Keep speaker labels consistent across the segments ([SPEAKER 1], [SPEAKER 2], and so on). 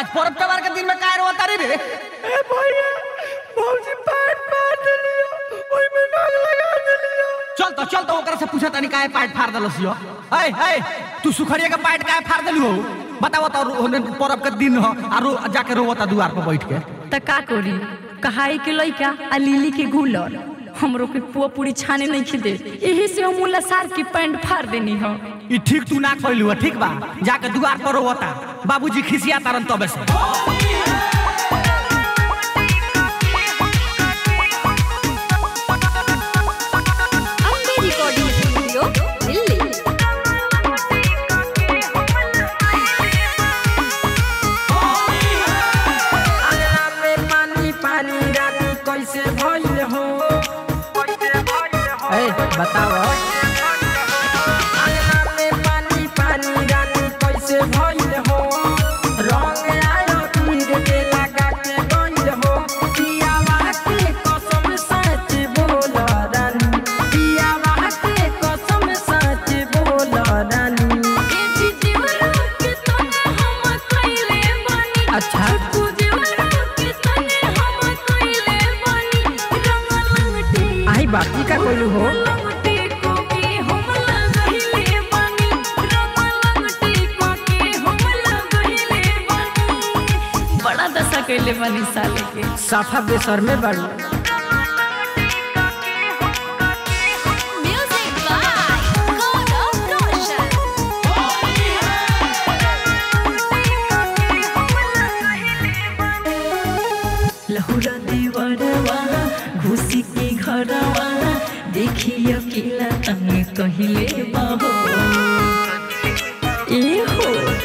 [SPEAKER 1] आज पर्व त्योहार के दिन में काय रोता रे रे
[SPEAKER 2] ए भैया भौजी पैर मार देलियो ओई में नाग लगा देलियो
[SPEAKER 1] चल तो चल तो ओकरा से पूछा तनी काहे पाट फाड़ देलस यो ए ए तू सुखरिया के पाट काहे फाड़ देलू हो बताओ तो ओने पर्व के दिन हो आरो जाके रोवता दुआर पर बैठ के
[SPEAKER 3] त का करी कहाई के लइका आ लिली के गुलर हमरो के पुआ पूरी छाने नहीं खिदे यही से हम मुला सार की पैंट फाड़ देनी हो
[SPEAKER 1] ई ठीक तू ना कइलू हो ठीक बा जाके दुआर पर रोवता बाबूजी खिसिया तारन तबे से
[SPEAKER 4] अम्बे रिकॉर्डिंग स्टूडियो दिल्ली
[SPEAKER 2] अंगना में पानी पानी रानी कैसे भइल हो कैसे भइल हो
[SPEAKER 1] ए बताओ
[SPEAKER 2] अंगना में पानी पानी रानी कैसे भइल हो रंग आयो तीर के लगा के गइल हो पियावा के कसम सच बोल रानी पियावा के कसम सच बोल रानी
[SPEAKER 1] अच्छा
[SPEAKER 2] आई बाकी का कोई हो
[SPEAKER 3] बड़ा दशा कैले बनी साले के
[SPEAKER 2] साफा बेसर में बड़ी
[SPEAKER 4] म्यूजिक बाय गौरव रोशन
[SPEAKER 3] लहुरा देवरवा घुसी के घरवा देखियो किला तंग कहिले बाहो ए हो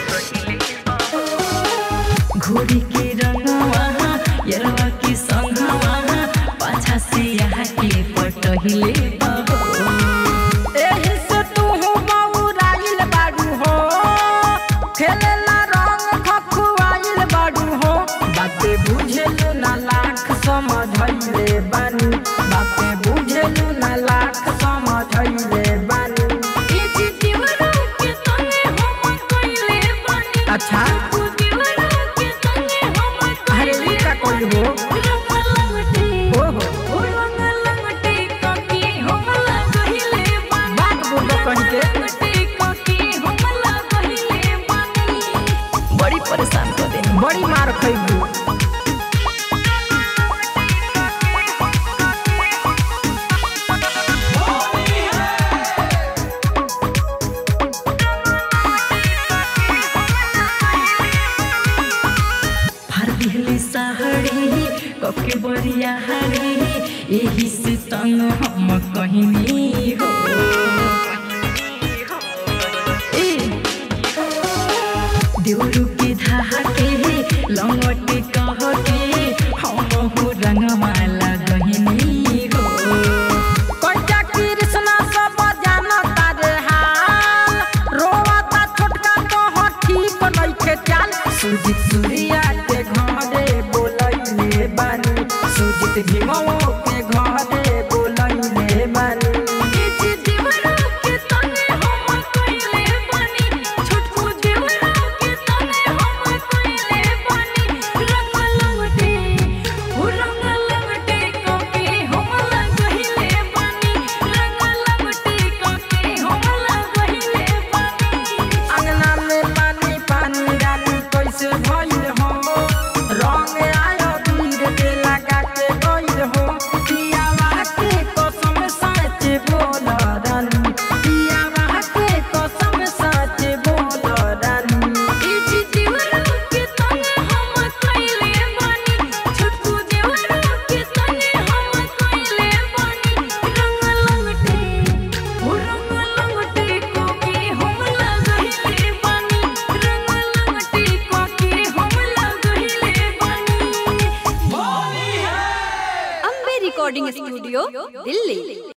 [SPEAKER 3] घोड़ी के रंगवा यरवा के संगवा पाछा से यहाँ के पटहिले बाहो
[SPEAKER 2] एही से तू हो बौराइल बाडू हो खेलेला रंग खखुआइल बाडू हो बाते बुझेलु ना लाख समझैले बानी बाते बुझेलु ना लाख समझैले बानी अच्छा अरे ई का कोई हो हो हो बात बुझो कहीं के
[SPEAKER 3] बड़ी परेशान कर देनी
[SPEAKER 2] बड़ी मार खैबू
[SPEAKER 3] भर दिहली सहरी कके बरिया हरी एही से तंग हम कहनी हो ए देवरु के धाके लंगटे कह के हम हो रंगमाला गहिनी हो
[SPEAKER 2] कैचा कृष्णा सब जानता रे हाल रोवाता छोटका तो हो ठीक नइखे चाल सुजित सूर्या के घरे बोलैले बानी सुजित भीमो के घरे बोलैले बानी अंगना में पानी पानी रानी कैसे भइल हो रंग आयो वीर के लगा के गइल हो पियावा के कसम सच बोल रानी पियावा के कसम सच बोल रानी
[SPEAKER 4] अम्बे रिकॉर्डिंग स्टूडियो दिल्ली